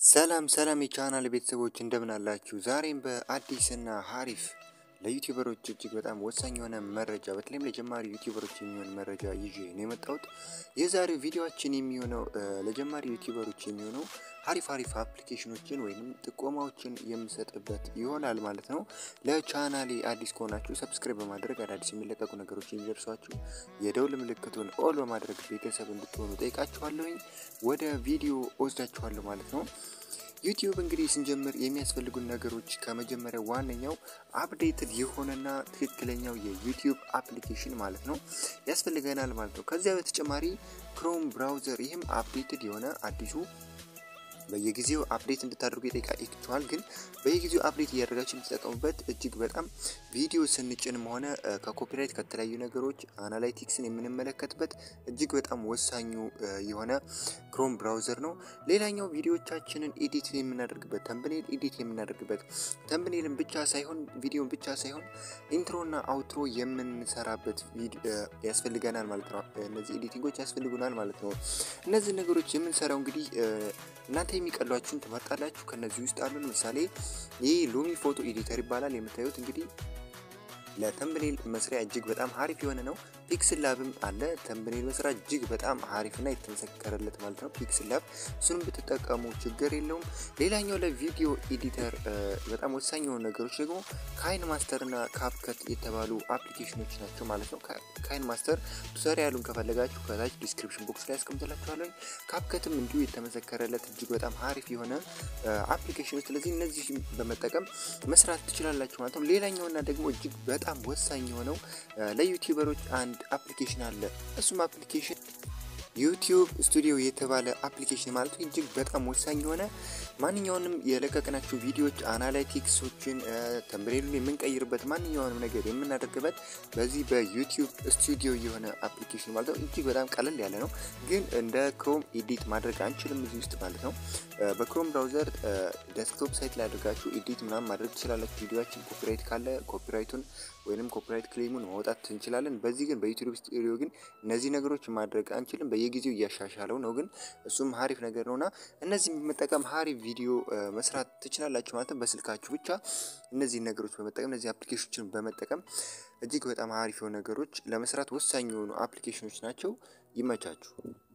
ሰላም ሰላም የቻናል ቤተሰቦች እንደምን አላችሁ? ዛሬም በአዲስና ሀሪፍ ለዩቲዩበሮች እጅግ በጣም ወሳኝ የሆነ መረጃ በተለይም ለጀማሪ ዩቲዩበሮች የሚሆን መረጃ ይዤ ነው የመጣሁት። የዛሬው ቪዲዮችን የሚሆነው ለጀማሪ ዩቲዩበሮች የሚሆነው ሀሪፍ ሀሪፍ አፕሊኬሽኖችን ወይም ጥቆማዎችን የምሰጥበት ይሆናል ማለት ነው። ለቻናሌ አዲስ ከሆናችሁ ሰብስክራይብ በማድረግ አዳዲስ የሚለቀቁ ነገሮች የሚደርሷችሁ የደውል ምልክቱን ኦል በማድረግ ቤተሰብ እንድትሆኑ ጠይቃችኋለሁኝ። ወደ ቪዲዮ ወስዳችኋለሁ ማለት ነው። ዩቲዩብ እንግዲህ ስንጀምር የሚያስፈልጉን ነገሮች ከመጀመሪያ ዋነኛው አፕዴትድ የሆነና ትክክለኛው የዩቲዩብ አፕሊኬሽን ማለት ነው ያስፈልገናል ማለት ነው። ከዚያ በተጨማሪ ክሮም ብራውዘር ይህም አፕዴትድ የሆነ አዲሱ በየጊዜው አፕዴት እንድታደርጉ ይጠይቃችኋል። ግን በየጊዜው አፕዴት እያደረጋችሁ የምትጠቀሙበት እጅግ በጣም ቪዲዮ ስንጭንም ሆነ ከኮፒራይት ከተለያዩ ነገሮች አናላይቲክስን የምንመለከትበት እጅግ በጣም ወሳኙ የሆነ ክሮም ብራውዘር ነው። ሌላኛው ቪዲዮቻችንን ኤዲት የምናደርግበት ተምብኔል ኤዲት የምናደርግበት ተምብኔልን ብቻ ሳይሆን ቪዲዮን ብቻ ሳይሆን ኢንትሮና አውትሮ የምንሰራበት ያስፈልገናል ማለት ነው። እነዚህ ኤዲቲንጎች ያስፈልጉናል ማለት ነው። እነዚህ ነገሮች የምንሰራው እንግዲህ እናንተ የሚቀሏችሁን ትመርጣላችሁ። ከነዚህ ውስጥ አሉ። ለምሳሌ ይህ ሉሚ ፎቶ ኤዲተር ይባላል። የምታዩት እንግዲህ ለተምብኔል መስሪያ እጅግ በጣም ሀሪፍ የሆነ ነው። ፒክስል ላብም አለ። ተምብኔል መስሪያ እጅግ በጣም ሀሪፍና የተመሰከረለት ማለት ነው። ፒክስል ላብ እሱንም ብትጠቀሙ ችግር የለውም። ሌላኛው ለቪዲዮ ኤዲተር በጣም ወሳኝ የሆኑ ነገሮች ደግሞ ካይን ማስተርና ካፕከት የተባሉ አፕሊኬሽኖች ናቸው ማለት ነው። ካይን ማስተር ቱቶሪያሉን ከፈለጋችሁ ከታች ዲስክሪፕሽን ቦክስ ላይ ያስቀምጥላችኋለሁ። ካፕከትም እንዲሁ የተመሰከረለት እጅግ በጣም ሀሪፍ የሆነ አፕሊኬሽኖች፣ ስለዚህ እነዚህ በመጠቀም መስራት ትችላላችሁ ማለት ነው። ሌላኛውና ደግሞ እጅግ በጣም ወሳኝ የሆነው ለዩቲዩበሮች አንድ አፕሊኬሽን አለ። እሱም አፕሊኬሽን ዩቲዩብ ስቱዲዮ የተባለ አፕሊኬሽን ማለት ነው። እጅግ በጣም ወሳኝ የሆነ ማንኛውንም የለቀቅናቸው ቪዲዮዎች አናላይቲክሶችን ተምብኔሉን የምንቀይርበት ማንኛውንም ነገር የምናደርግበት በዚህ በዩቲዩብ ስቱዲዮ የሆነ አፕሊኬሽን ማለት ነው። እጅግ በጣም ቀለል ያለ ነው፣ ግን እንደ ክሮም ኤዲት ማድረግ አንችልም እዚህ ውስጥ ማለት ነው። በክሮም ብራውዘር ዴስክቶፕ ሳይት ላይ አድርጋችሁ ኤዲት ምናምን ማድረግ ትችላላችሁ። ቪዲዮችን ኮፒራይት ካለ ኮፒራይቱን ወይንም ኮፒራይት ክሌሙን ማውጣት እንችላለን። በዚህ ግን በዩቲዩብ ስቱዲዮ ግን እነዚህ ነገሮች ማድረግ አንችልም። በየጊዜው እያሻሻለው ነው፣ ግን እሱም ሀሪፍ ነገር ነውና እነዚህ በመጠቀም ሀሪፍ ቪዲዮ መስራት ትችላላችሁ ማለት ነው። በስልካችሁ ብቻ እነዚህ ነገሮች በመጠቀም እነዚህ አፕሊኬሽኖችን በመጠቀም እጅግ በጣም ሀሪፍ የሆኑ ነገሮች ለመስራት ወሳኝ የሆኑ አፕሊኬሽኖች ናቸው። ይመቻችሁ።